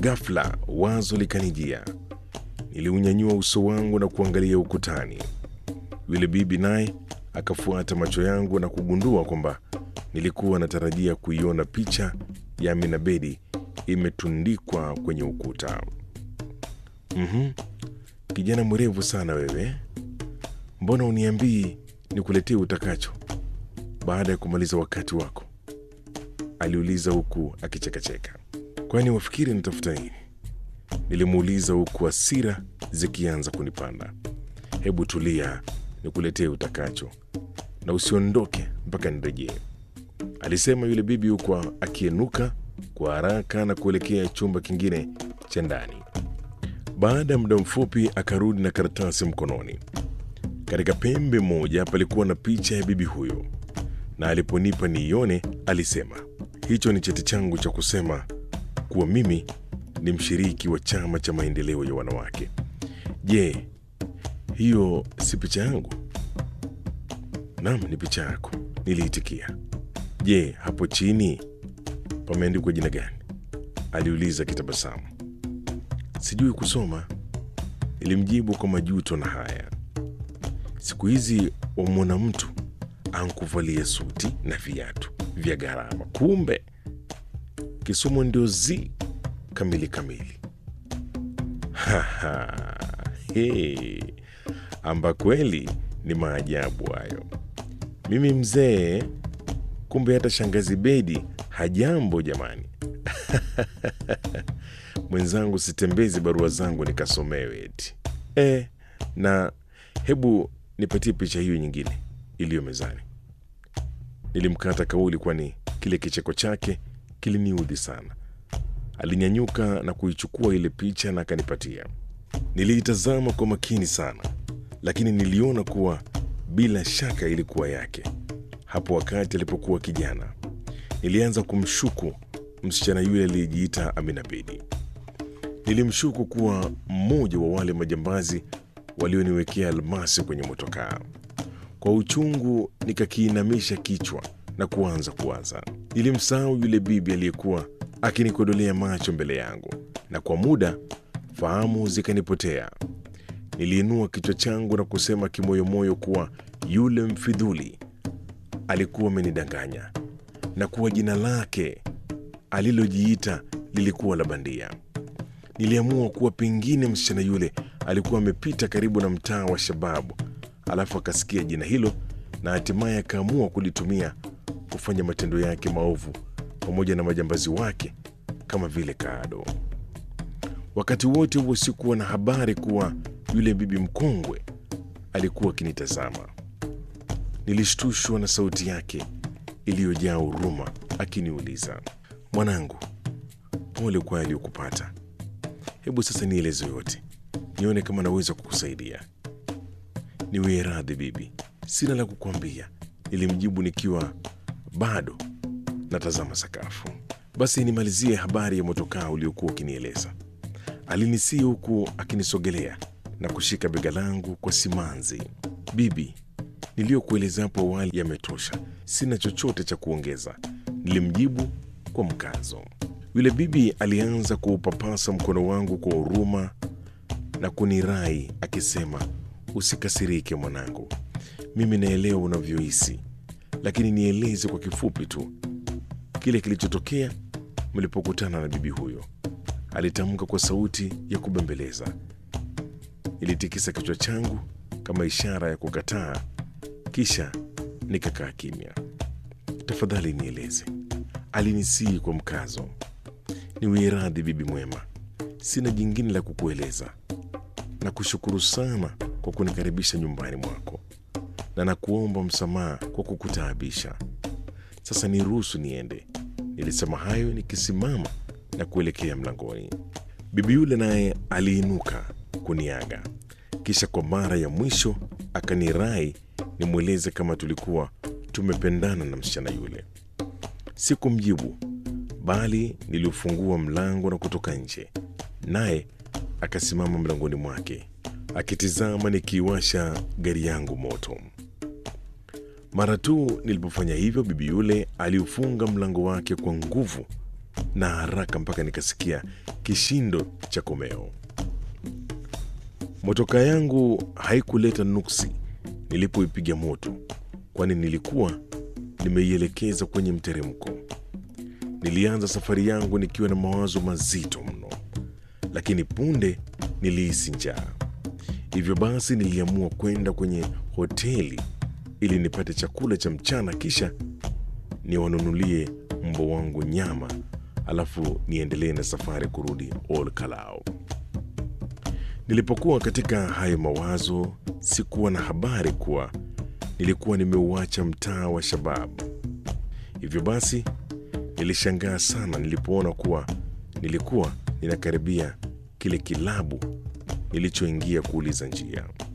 Ghafla wazo likanijia. Niliunyanyua uso wangu na kuangalia ukutani. Yule bibi naye akafuata macho yangu na kugundua kwamba nilikuwa natarajia kuiona picha ya Amina Bedi imetundikwa kwenye ukuta. Mhm, kijana mwerevu sana wewe, mbona uniambii nikuletee utakacho baada ya kumaliza wakati wako? aliuliza huku akichekacheka. Kwani wafikiri nitafuta nini? Nilimuuliza huku hasira zikianza kunipanda. Hebu tulia, nikuletee utakacho na usiondoke mpaka nirejee, alisema yule bibi huku akienuka kwa haraka na kuelekea chumba kingine cha ndani. Baada ya muda mfupi akarudi na karatasi mkononi. Katika pembe moja palikuwa na picha ya bibi huyo, na aliponipa niione, alisema hicho ni cheti changu cha kusema kuwa mimi ni mshiriki wa chama cha maendeleo ya wanawake. Je, hiyo si picha yangu? Naam, ni picha yako, niliitikia. Je, hapo chini pameandikwa jina gani? aliuliza kitabasamu. Sijui kusoma, nilimjibu kwa majuto na haya. Siku hizi wamwona mtu ankuvalia suti na viatu vya gharama, kumbe kisomo ndio zi kamili kamili. Haha, he, amba kweli ni maajabu hayo. Mimi mzee, kumbe hata shangazi Bedi hajambo jamani. Mwenzangu, sitembezi barua zangu nikasomewe eti e, na hebu nipatie picha hiyo nyingine iliyo mezani. Nilimkata kauli, kwani kile kicheko chake kiliniudhi sana. Alinyanyuka na kuichukua ile picha na akanipatia. Niliitazama kwa makini sana, lakini niliona kuwa bila shaka ilikuwa yake. Hapo wakati alipokuwa kijana, nilianza kumshuku msichana yule aliyejiita Amina Bedi. Nilimshuku kuwa mmoja wa wale majambazi walioniwekea almasi kwenye motokaa. Kwa uchungu nikakiinamisha kichwa na kuanza kuwaza. Nilimsahau yule bibi aliyekuwa akinikodolea macho mbele yangu, na kwa muda fahamu zikanipotea. Niliinua kichwa changu na kusema kimoyomoyo kuwa yule mfidhuli alikuwa amenidanganya na kuwa jina lake alilojiita lilikuwa la bandia. Niliamua kuwa pengine msichana yule alikuwa amepita karibu na mtaa wa Shababu, alafu akasikia jina hilo na hatimaye akaamua kulitumia kufanya matendo yake maovu pamoja na majambazi wake kama vile Kaado. Wakati wote huo sikuwa na habari kuwa yule bibi mkongwe alikuwa akinitazama. Nilishtushwa na sauti yake iliyojaa huruma akiniuliza, mwanangu, pole kwa aliyokupata. Hebu sasa nieleze yote, nione kama naweza kukusaidia. Niwie radhi bibi, sina la kukwambia, nilimjibu nikiwa bado natazama sakafu. Basi nimalizie habari ya motokaa uliokuwa ukinieleza. Alinisii huku akinisogelea na kushika bega langu kwa simanzi. Bibi, niliyokueleza hapo awali yametosha, sina chochote cha kuongeza, nilimjibu kwa mkazo. Yule bibi alianza kuupapasa mkono wangu kwa huruma na kunirai akisema, usikasirike mwanangu, mimi naelewa unavyohisi, lakini nieleze kwa kifupi tu kile kilichotokea mlipokutana na bibi huyo, alitamka kwa sauti ya kubembeleza. Nilitikisa kichwa changu kama ishara ya kukataa, kisha nikakaa kimya. Tafadhali nieleze, alinisihi kwa mkazo. Niwie radhi bibi mwema, sina jingine la kukueleza. Na kushukuru sana kwa kunikaribisha nyumbani mwako, na nakuomba msamaha kwa kukutaabisha. Sasa niruhusu niende. Nilisema hayo nikisimama na kuelekea mlangoni. Bibi yule naye aliinuka kuniaga, kisha kwa mara ya mwisho akanirai nimweleze kama tulikuwa tumependana na msichana yule. Sikumjibu, bali niliufungua mlango na kutoka nje, naye akasimama mlangoni mwake akitizama nikiiwasha gari yangu moto. Mara tu nilipofanya hivyo, bibi yule aliufunga mlango wake kwa nguvu na haraka mpaka nikasikia kishindo cha komeo. Motoka yangu haikuleta nuksi nilipoipiga moto, kwani nilikuwa nimeielekeza kwenye mteremko. Nilianza safari yangu nikiwa na mawazo mazito mno, lakini punde nilihisi njaa. Hivyo basi niliamua kwenda kwenye hoteli ili nipate chakula cha mchana, kisha niwanunulie mbwa wangu nyama, alafu niendelee na safari kurudi Ol Kalou. Nilipokuwa katika hayo mawazo, sikuwa na habari kuwa nilikuwa nimeuacha mtaa wa Shababu. Hivyo basi nilishangaa sana nilipoona kuwa nilikuwa ninakaribia kile kilabu nilichoingia kuuliza njia.